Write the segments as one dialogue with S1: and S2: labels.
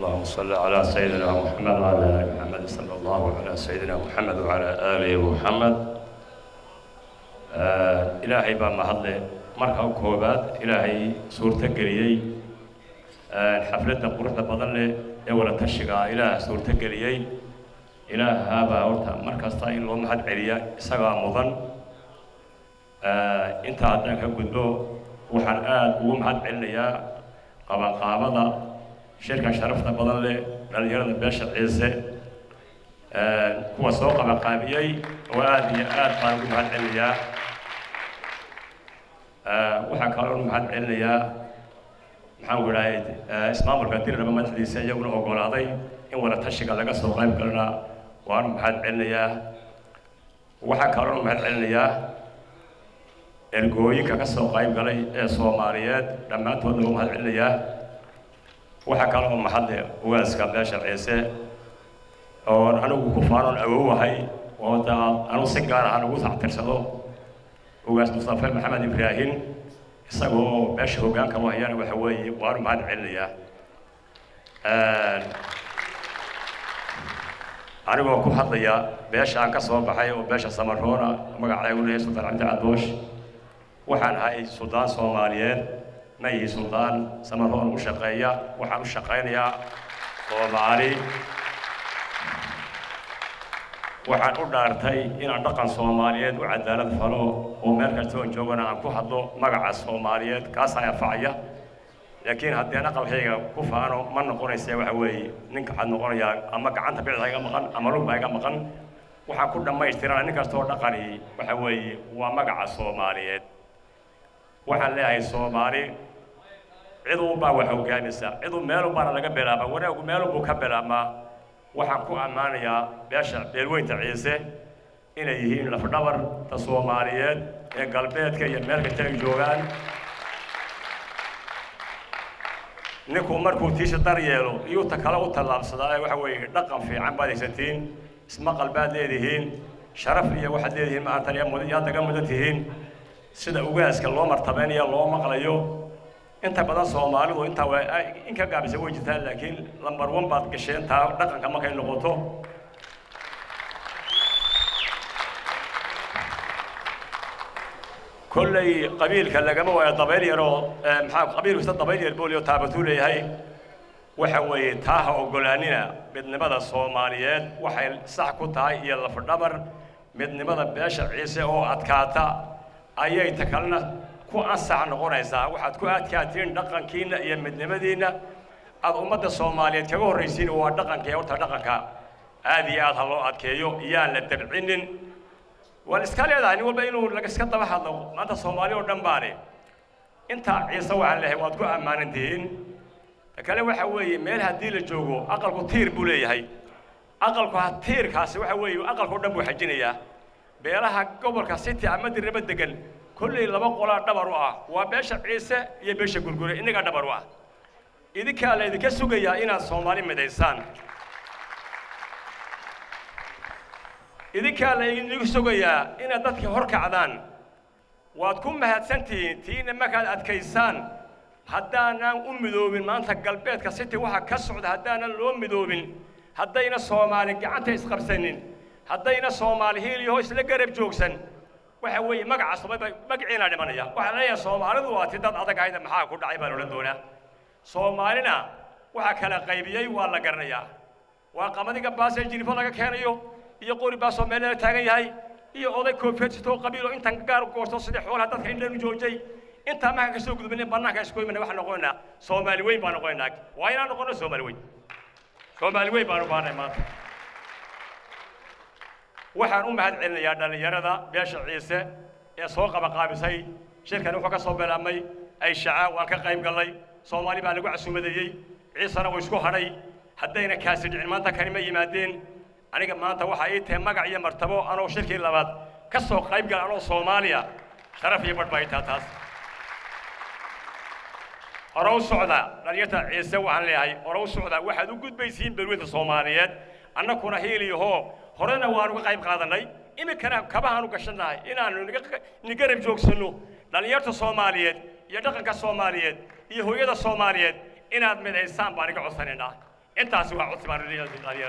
S1: اللهم صل على سيدنا محمد وعلى ال محمد صلى الله على سيدنا محمد وعلى اله محمد ilaahay baa mahadle marka u koobaad ilaahay suurto geliyey xafladda quruxda badan leh ee wada tashiga ah ilaaha suurto geliyey ilaahaabaa horta mar kasta in loo mahad celiya isagaa mudan intaa haddaan ka gudbo waxaan aada ugu mahad celinayaa qabanqaabada shirkan sharafta badan leh dhallinyarada beesha ciise kuwa soo qabanqaabiyey oo aada iyo aad baan ugu mahad celinayaa waxaan kaloo mahad celinayaa maxaan ku idhahay ismaamulka diriraba madaxdiisa iyaguna ogolaaday in wada tashiga laga soo qayb galana waanu mahad celinayaa waxaan kaloo mahad celinayaa ergooyinka ka soo qayb galay ee soomaaliyeed dhammaantoodna waa mahad celinayaa waxaa kaloo mahadle ugaaska beesha ciise oo anigu ku faanoon awowahay oo daa anu si gaar ahaan ugu tactirsado ugaas mustafe maxamed ibraahim isagoo beesha hoggaanka u hayana waxa weeye waanu mahad celinayaa anigoo ku hadlaya beesha aan ka soo baxay oo beesha samaroona magacaygu leeyahay sultaan cabdi cadoosh waxaan ahay suldaan soomaaliyeed ma yihi suldaan samaroon u shaqeeya waxaan u shaqaynayaa soomaali waxaan u dhaartay inaan dhaqan soomaaliyeed u cadaalad falo oo meel kasta oon joogana aan ku hadlo magaca soomaaliyeed kaasaa anfacaya laakiin haddii aan aqalkayga ku faano ma noqonaysa waxa weeye ninka waxaad noqonayaa ama gacanta bidixda iga maqan ama lugba iga maqan waxaan ku dhammaystirana nin kastoo dhaqani waxa weeye waa magaca soomaaliyeed waxaan leeyahay soomaali ciduu baa wax hoggaamisa ciduu meelu baana laga bilaabaa wanaagu meelu buu ka bilaabmaa waxaan ku ammaanayaa beesha beelweynta ciise inay yihiin lafdhabarta soomaaliyeed ee galbeedka iyo meel kasta ay joogaan ninku markuu tiisha dar yeelo iyuu ta kale u tallaabsadaa waxa weeye dhaqan fiican baad haysatiin ismaqal baad leedihiin sharaf iyo waxaad leedihiin maanta yaad naga mudan tihiin sida ugaaska loo martabeynaya loo maqlayo inta badan soomaalidu intaa waa in ka gaabisa way jirtaan laakiin lambar one baad gasheen taa dhaqanka markay noqoto kolley qabiilka lagama waayo dabayl yaroo maxaa qabiil kasta dabayl yar booliyo taabatuu leeyahay waxa weeye taa ha ogolaanina midnimada soomaaliyeed waxay sax ku tahay iyo lafdhabar midnimada beesha ciise oo adkaata ayay ta kalena ku ansax noqonaysaa waxaad ku adkaatiin dhaqankiinna iyo midnimadiinna aada ummadda soomaaliyeed kaga horraysiin waa dhaqanka horta dhaqanka aada iyo aad ha loo adkeeyo iyaan la dabcinin waan iska leedahay nin walba inuu laiska daba hadlo maanta soomaali oo dhan baane intaa ciise waxaan leeyahay waad ku ammaanan tihiin ta kale waxa weeye meel haddii la joogo aqalku tiir buu leeyahay aqalku ha tiirkaasi waxa weeye aqalkao dhan buu xajinayaa beelaha gobolka city ama dirnimo degan kolley laba qolaa dhabar u ah waa beesha ciise iyo beesha gurgure innagaa dhabar u ah idinkaa laydinka sugayaa inaad soomaali midaysaan idinkaa laydinku sugayaa inaad dadka hor kacdaan waad ku mahadsantihiin tiina markaad adkaysaan haddaanan u midoobin maanta galbeedka city waxa ka socda haddaanan loo midoobin haddayna soomaali gacanta isqabsanin haddayna soomaali hiiliyaho isla garab joogsan waxa weeye magaca soomaalida magaciina dhimanaya waxaa leeyahay soomaalidu waa ti dad adag ahayda maxaa ku dhacay baan odhan doonaa soomaalina waxaa kala qaybiyey waa la garanayaa waa qamadiga baas ee jinifo laga keenayo iyo qori baasoo meel la taagan yahay iyo oday koofeedsitoo qabiilo intan gaar goorto sidii xoolaha dadka indhanu joojay intaa markaan ka soo gudbinin bannaanka isku imana waxaan noqonaynaa soomaali weyn baan noqonaynaa waa inaan noqono soomaali weyn soomaali weyn baan u baahnay maanta waxaan u mahad celinayaa dhallinyarada beesha ciise ee soo qabaqaabisay shirkan wuxuu ka soo bilaabmay ay shacaa waan ka qayb gallay soomaali baa lagu casuumadeeyey ciisena wuu isku hadhay haddayna kaasi dhicin maanta kani ma yimaadeen aniga maanta waxaa ii tahay magac iyo martabo anoo shirkii labaad ka soo qayb gala anoo soomaaliya sharaf iyo badh baa ii taha taas hore u socda dhalinyarta ciise waxaan leeyahay hore u socda waxaad u gudbaysiin berweynta soomaaliyeed annakuna hiiliyahoo horena waanu ka qayb qaadannay iminkana kabahaanu gashannahay inaanu nigarab joogsanno dhallinyarta soomaaliyeed iyo dhaqanka soomaaliyeed iyo hooyada soomaaliyeed inaad midaysaan baan iga codsanaynaa intaasi waa codsi baan leeyahay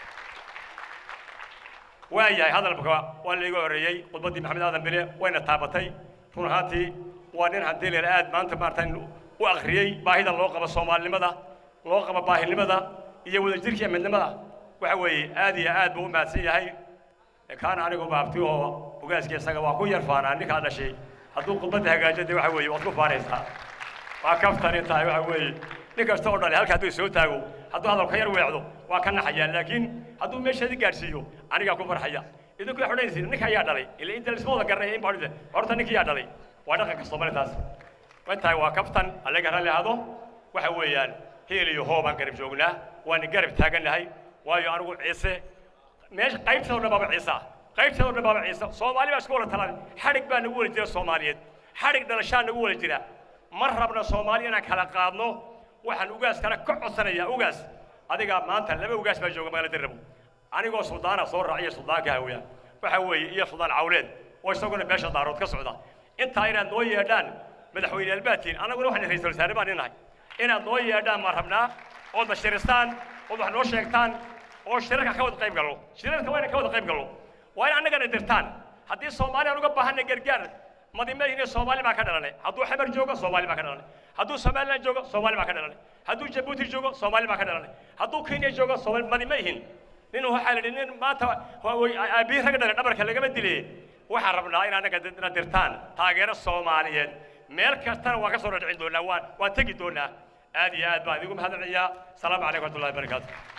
S1: waayahay hadalka waa laiga horreeyey khudbaddii maxamed aadan bile wayna taabatay run ahaantii waa nin haddii leer aad maanta maarata u akhriyey baahida loo qabo soomaalinimada loo qabo baahinimada iyo wadajirka iyo midnimada waxa weeye aad iyo aad buu u mahadsan yahay kaana anigu baabti oo ogaaskii isaga waa ku yar faanaa ninkaa dhashay hadduu khudbadda hagaajo dee waxa weeye waad ku faanaysaa waa kaftani tahay waxa weeye nin kasta oo dhalay halka hadduu soo taago hadduu hadalka yar weecdo waa ka naxayaa laakiin hadduu meesheedii gaadhsiiyo anigaa ku farxaya idinku waxay odhanaysiin ninka ayaa dhalay ila inta lisma wada garanaya in baa odhanaysa horta ninka yaa dhalay waa dhaqanka Soomaaliya taas intaay waa kaftan allaga raalli ahado waxa weeyaan heel iyo hoob aan garab joognaa waan garab taaganahay waayo anigu ciise meesha qaybtooda dhan baaba ciisa qaybtooda dhan baaba ciisa Soomaali baa isku wada talaan xadhig baa nagu wada jira Soomaaliyeed xadhig dhalashaa nagu wada jira ma rabna Soomaali inaan kala qaadno waxaan ugaas kale ka codsanayaa ugaas adiga maanta laba ugaas baa jooga magaalada Rabo anigoo Suudaana soo raaciya Suudaanka hawaya waxa weeye iyo Suudaan cawleed oo isaguna beesha daarood ka socda intaa inaad noo yeedhaan madaxweyne albaatiin anaguna waxaan ra'iisul wasaare baan inahay inaad noo yeedhaan ma rabnaa ood bashiristaan ood wax noo sheegtaan oo shirarka ka wada qayb gallo shirarka waa inaan ka wada qayb gallo waa in annagana dirtaan haddii soomaali aan uga baahanay gargaar madimadihina soomaali baa ka dhalanay hadduu xamar joogo soomaali baa ka dhalanay hadduu somaliland joogo soomaali baa ka dhalanay hadduu jabuuti joogo soomaali baa ka dhalanay hadduu kenya joogo soomaali madima ihin nin waxaa la yidhi nin maanta aabihi rag dhalay dhabarka lagama dilay waxaan rabnaa in annaga na dirtaan taageero soomaaliyeed meel kastana waan ka soo dhadhicin doonaa waan waan tegi doonaa aad iyo aad baan idigu mahadcelinayaa asalaamu calaykum waraxmatullahi wabarakaatu